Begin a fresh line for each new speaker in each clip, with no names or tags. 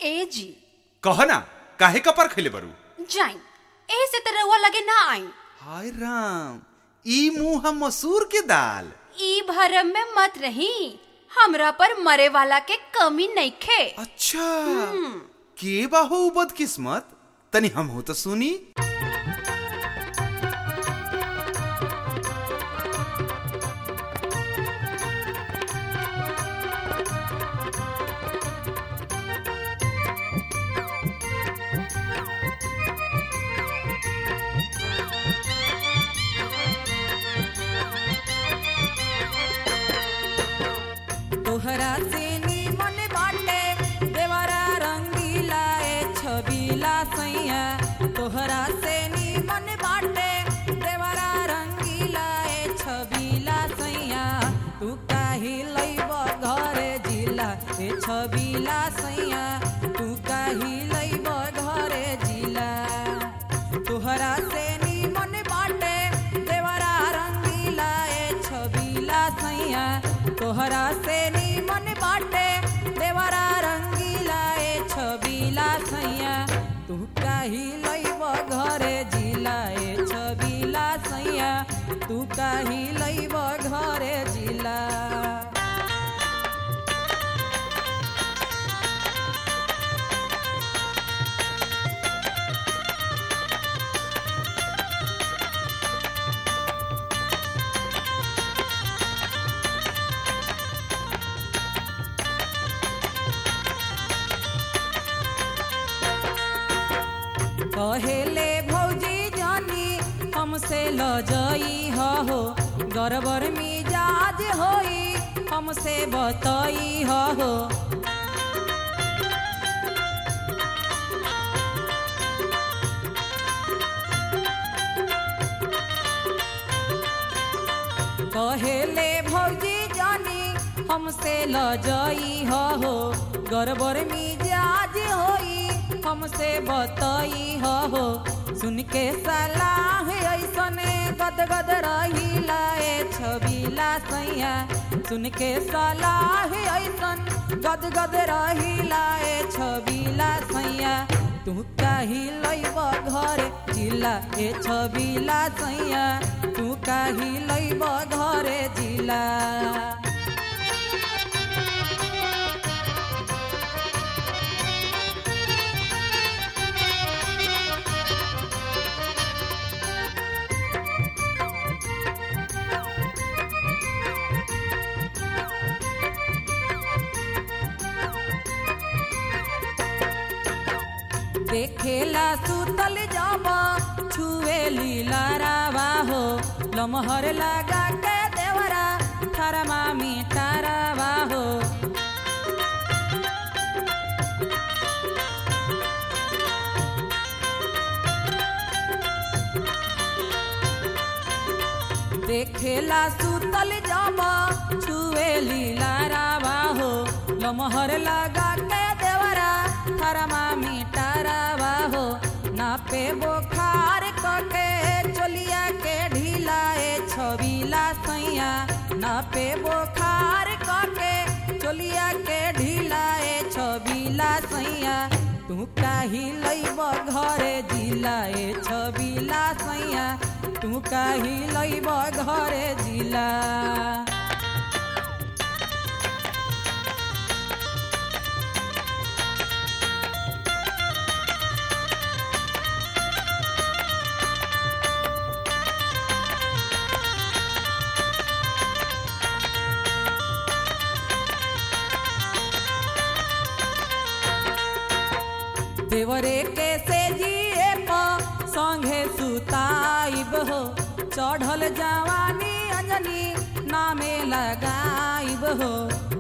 ए जी
कह ना काहे कपर खैले बरू
जाइन एही से त रउआ लगे ना आई
हाय राम ई मुंह हम मसूर के दाल
ई भरम में मत रही हमरा पर मरे वाला के कमी नइखे
अच्छा के बाहो उ बदकिस्मत तनी हम हो तो सुनी
तोहरा से निमन बाटे देवरा रंगीला ए छबीला सैया तोहरा से निमन बाटे देवरा रंगीला ए छबीला सैया तू काहि लैब घरे जिला ए छबीला सैया तू काहि लैब घरे जिला तोहरा से निमन बाटे देवरा रंगीला ए छबीला सैया तोहरा से निमन बाटे देवरा रंगीला ए छबीला सैया तू काहि लैब घरे जिला ए छबीला सैया तू काहि लैब घरे जिला कहेले भौजी जानी हमसे ल जई हो गरबर मिजाज होई हमसे बतई हो कहेले भौजी जानी हमसे ल जई हो गरबर मिजाज होई हमसे बतई हो सुन के सलाह ऐसने गदगद रहिला ए छबीला सैया सुन के सलाह ऐसन गदगद रहिला ए छबीला सैया तू काहि लैब घरे जिला ए छबीला सैया तू काहि लैब घरे जिला देखेला सुतल जाबा छुए लीला रावा हो लमहर लगा के देवरा थरमा मिटारावा हो देखेला सुतल जाबा छुए लीला रावा हो लमहर लगा के देवरा थरमा मिटारावा हो नापे बोखार कके चोलिया के ढीला ए छबीला सैया नापे बोखार कके चोलिया के ढीला ए छबीला सैया तू काहि लैब घरे जिला ए छबीला सैया तू काहि लैब घरे जिला देवरे के से जिए प संगे सुताइब हो चढ़ल जवानी अंजनी नामे लगाइब हो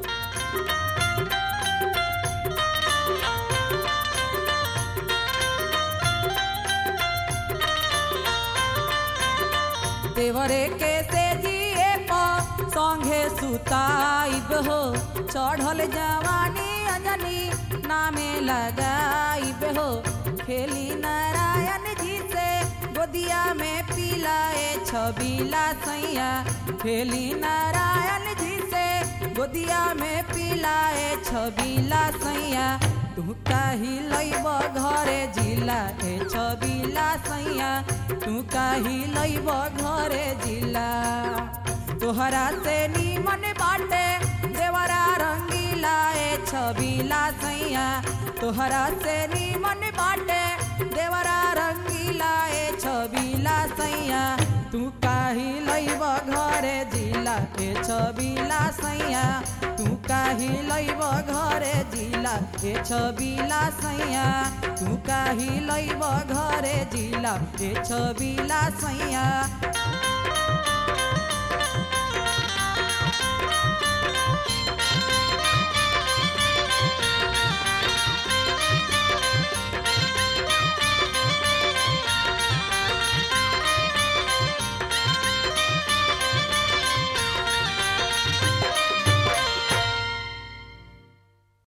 देवरे के से जिए प संगे सुताइब हो चढ़ल जवानी अंजनी नामे लगाइब हो खेली नारायण जी से गोदिया में पिलाए छबीला सैया खेली नारायण जी से गोदिया में पिलाए छबीला सैया तू काही लैब घरे जिला ए छबिला सैया तू काही लैब घरे जिला तोहरा से नीमन बाटे देवरा रंगीला ए छबिला सैया तोहरा से नीमन बाटे देवरा रंगीला ए छबिला सैया तू काही लैब घरे जिला ए छबिला सैया तू काही लैब घरे जिला ए छबिला सैया तू काही लैब घरे जिला ए छबिला सैया